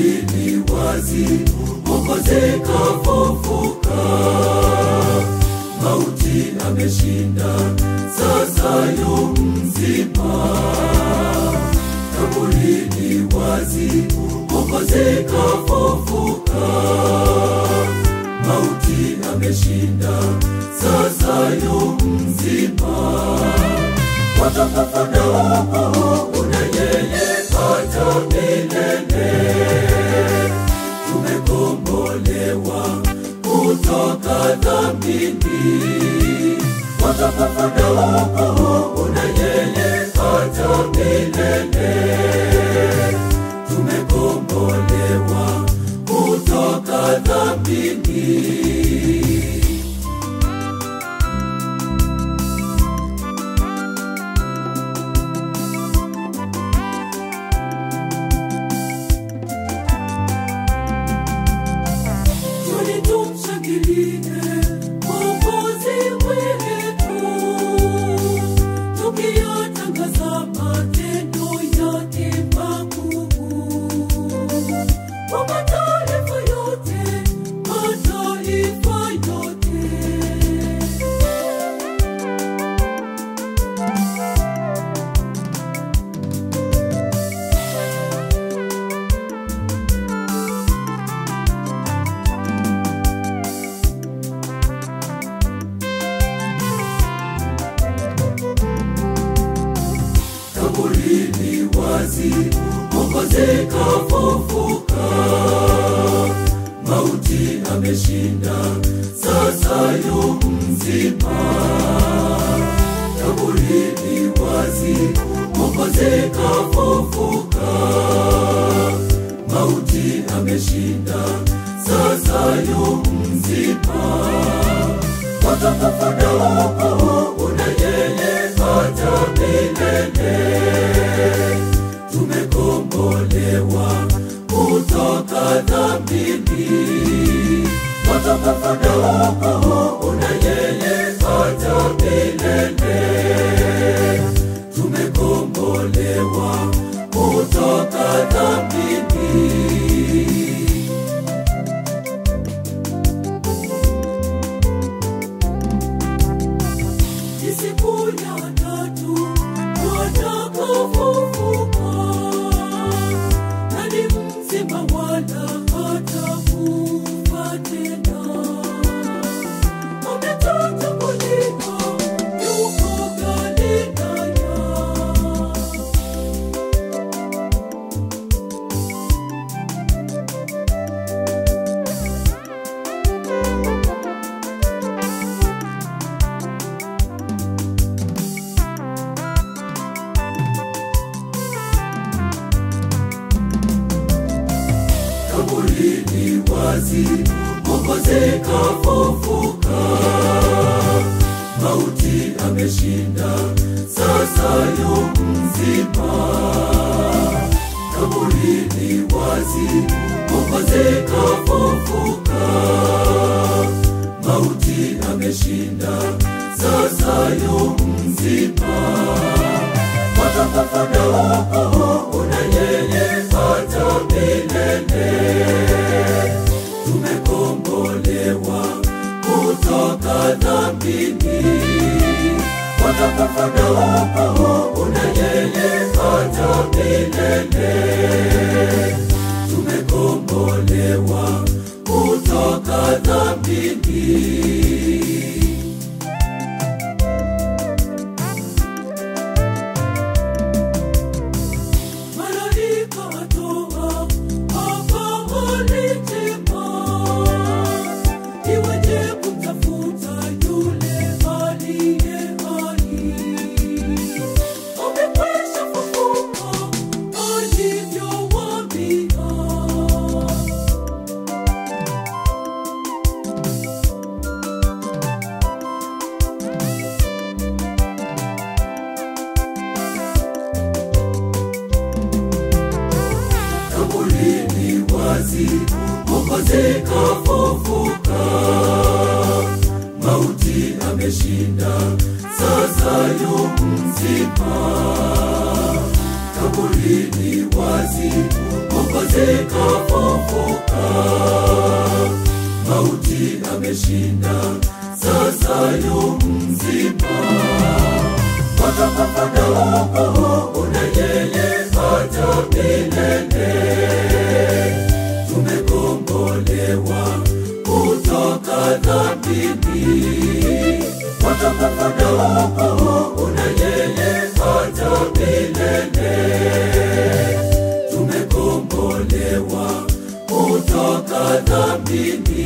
kaburi ni wazi, Mwokozi kafufuka, mauti ameshinda, sasa yu mzima. Kaburi ni wazi, Mwokozi kafufuka, mauti ameshinda, sasa yu mzima. Watakapoenda huko, una yeye hata milele tumekombolewa kutoka dhambini. Watakapoenda huko, una yeye hata milele. Tumekombolewa kutoka dhambini. Tuli tumshangilie Mwokozi wetu, tukiyatangaza matendo yake makuu. Kwa mataifa yote, mataifa yote. kaburi ni wazi, Mwokozi kafufuka, mauti ameshinda, sasa yu mzima. Kaburi ni wazi, Mwokozi kafufuka, mauti ameshinda, sasa yu mzima. Watakapoenda huko, una yeye hata milele. Tumekombolewa kutoka dhambini. Watakapoenda huko, una yeye hata milele. Tumekombolewa kutoka dhambini. Ni siku ya tatu watakapofufuka, na ni mzima wala hatakufa tena. Ametatambulika, yuko Galilaya. kaburi ni wazi, Mwokozi kafufuka, mauti ameshinda, sasa yu mzima. Kaburi ni wazi, Mwokozi kafufuka, mauti ameshinda, sasa yu mzima. Watakapoenda huko, una yeye hata milele. Tumekombolewa kutoka dhambini. Watakapoenda huko, una yeye hata milele. Tumekombolewa kutoka dhambini. Malaika atoa habari njema, iweje kumtafuta yule aliye hai? Amekwisha fufuka, alivyowaambia. kaburi ni wazi, Mwokozi kafufuka, mauti ameshinda, sasa yu mzima. Kaburi ni wazi, Mwokozi kafufuka, mauti ameshinda, sasa yu mzima. Watapapanda huko na yeye hata milele. Tumekombolewa kutoka dhambini. Watapapanda huko na yeye hata milele. Tumekombolewa kutoka dhambini.